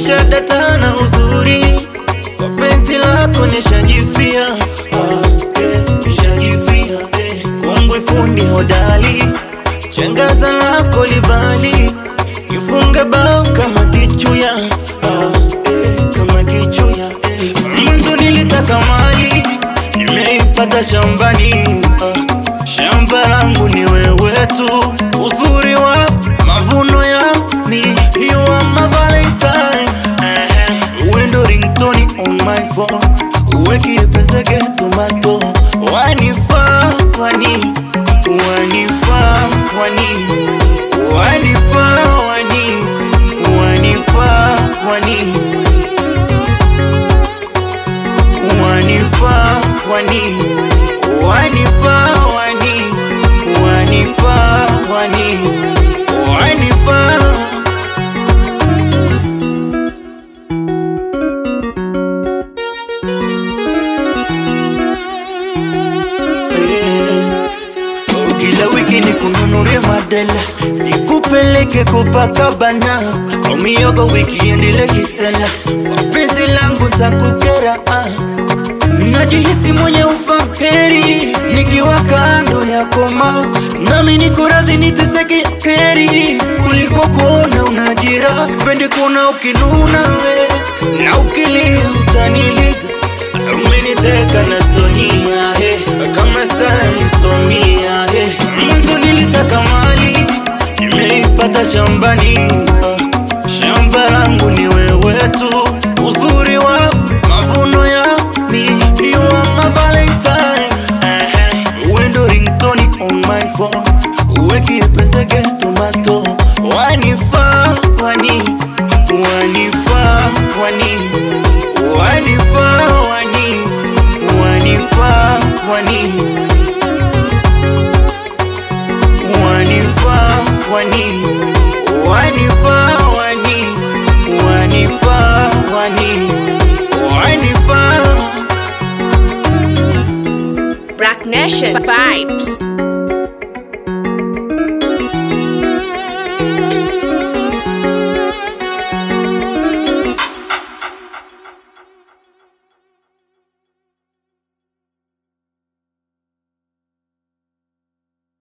nishadata na uzuri kwa penzi lako nishajifia, ah, eh, nishajifia eh. Kongwe fundi hodali, chengaza lako libali, nifunge bao kama kichuya, ah, eh, kama kichuya eh. Mwanzo nilitaka mali, nimeipata shambani, ah, shamba langu ni wewe tu, uzuri wa mavuno ya mi, you are my valentine Wendo ringtone on my phone Uweki peseke tomato Wanifa wani Wanifa wani Wanifa wani Wanifa wani Wanifa wani Wanifa wani Wanifa wani Wanifa Kila wiki ni kununulie madela nikupeleke Copacabana au miogo weekend ile kisela kwa penzi langu takukera ah. Najihisi mwenye ufaheri nikiwa kando yako ma nami niko radhi niteseke heri kuliko kuona unajira pendi kuona ukinuna we na ukilia utaniliza umeniteka na sonia he kama saisomia he mwanzo nilitaka mali nimeipata shambani ah, shamba langu ni wewe tu uzuri wa mavuno ya mi you are my valentine wendo ringtone on my phone uweki peseke tomato wanifa wani wanifa wani wanifa wani wanifa wani wanifa wani wanifa wani wanifa wani wanifa Black Nation Vibes.